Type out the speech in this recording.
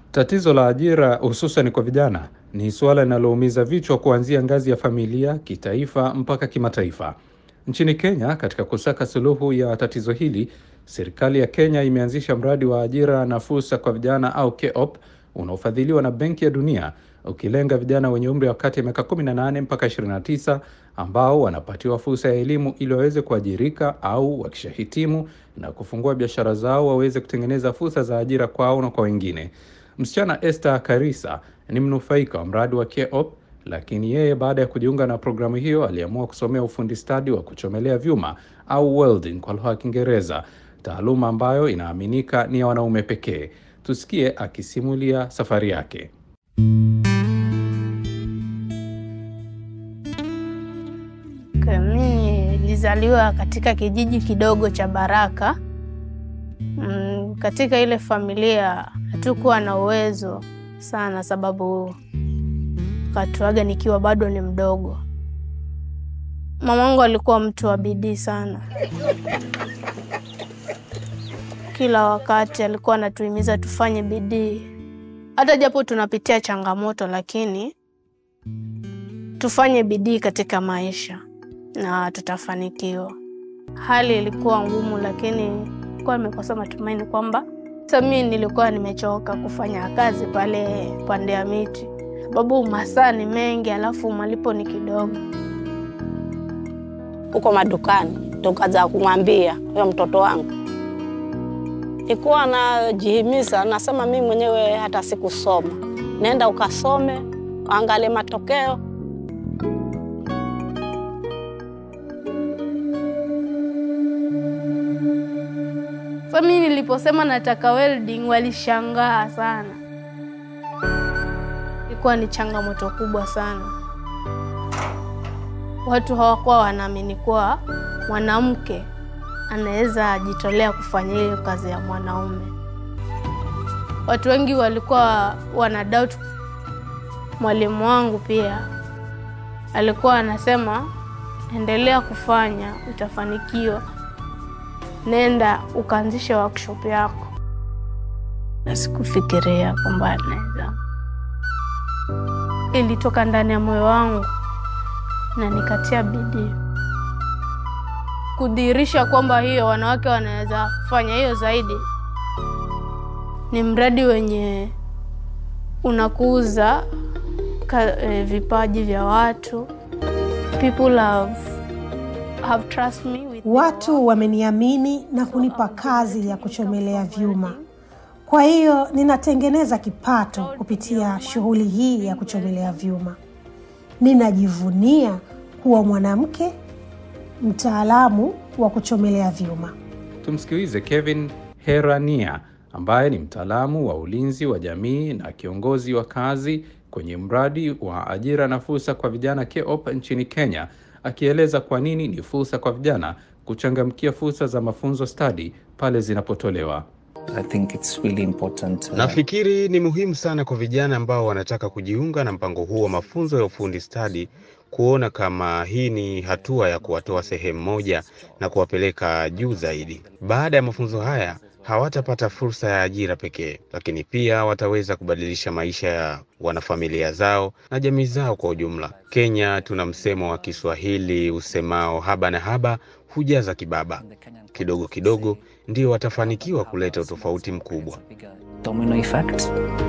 Tatizo la ajira hususan kwa vijana ni suala linaloumiza vichwa kuanzia ngazi ya familia, kitaifa mpaka kimataifa. Nchini Kenya, katika kusaka suluhu ya tatizo hili, serikali ya Kenya imeanzisha mradi wa ajira na fursa kwa vijana au KEOP unaofadhiliwa na Benki ya Dunia ukilenga vijana wenye umri wa kati ya miaka 18 mpaka 29 ambao wanapatiwa fursa ya elimu ili waweze kuajirika au wakishahitimu na kufungua biashara zao waweze kutengeneza fursa za ajira kwao na kwa wengine. Msichana Esther Karisa ni mnufaika wa mradi wa KEOP, lakini yeye baada ya kujiunga na programu hiyo aliamua kusomea ufundi stadi wa kuchomelea vyuma au welding kwa lugha ya Kiingereza, taaluma ambayo inaaminika ni ya wanaume pekee. Tusikie akisimulia safari yake. Mimi nilizaliwa katika kijiji kidogo cha Baraka. Mm, katika ile familia hatukuwa na uwezo sana, sababu katuaga nikiwa bado ni mdogo. Mamangu alikuwa mtu wa bidii sana, kila wakati alikuwa anatuhimiza tufanye bidii, hata japo tunapitia changamoto, lakini tufanye bidii katika maisha na tutafanikiwa. Hali ilikuwa ngumu, lakini kuwa imekosa matumaini kwamba sasa mimi nilikuwa nimechoka kufanya kazi pale pande ya miti, sababu masaa ni mengi, alafu malipo ni kidogo. huko madukani, tukaza kumwambia huyo mtoto wangu, ikuwa najihimiza, nasema mimi mwenyewe hata sikusoma, nenda ukasome, angalie matokeo. Sasa mimi niliposema nataka welding, walishangaa sana. Ilikuwa ni changamoto kubwa sana. Watu hawakuwa wanaamini kuwa mwanamke anaweza jitolea kufanya hiyo kazi ya mwanaume. Watu wengi walikuwa wana doubt. Mwalimu wangu pia alikuwa anasema, endelea kufanya, utafanikiwa nenda ukaanzisha workshop yako, na sikufikiria kwamba naweza. Ilitoka ndani ya moyo wangu na nikatia bidii kudhihirisha kwamba hiyo wanawake wanaweza kufanya hiyo zaidi. Ni mradi wenye unakuza ka, eh, vipaji vya watu. People have, have trust me with Watu wameniamini na kunipa kazi ya kuchomelea vyuma. Kwa hiyo ninatengeneza kipato kupitia shughuli hii ya kuchomelea vyuma. Ninajivunia kuwa mwanamke mtaalamu wa kuchomelea vyuma. Tumsikilize Kevin Herania ambaye ni mtaalamu wa ulinzi wa jamii na kiongozi wa kazi kwenye mradi wa ajira na fursa kwa vijana KEOP nchini Kenya, akieleza kwa nini ni fursa kwa vijana kuchangamkia fursa za mafunzo stadi pale zinapotolewa. I think it's really important. uh, Nafikiri ni muhimu sana kwa vijana ambao wanataka kujiunga na mpango huu wa mafunzo ya ufundi stadi kuona kama hii ni hatua ya kuwatoa sehemu moja na kuwapeleka juu zaidi. Baada ya mafunzo haya hawatapata fursa ya ajira pekee, lakini pia wataweza kubadilisha maisha ya wanafamilia zao na jamii zao kwa ujumla. Kenya tuna msemo wa Kiswahili usemao haba na haba hujaza kibaba. Kidogo kidogo ndio watafanikiwa kuleta utofauti mkubwa. domino effect.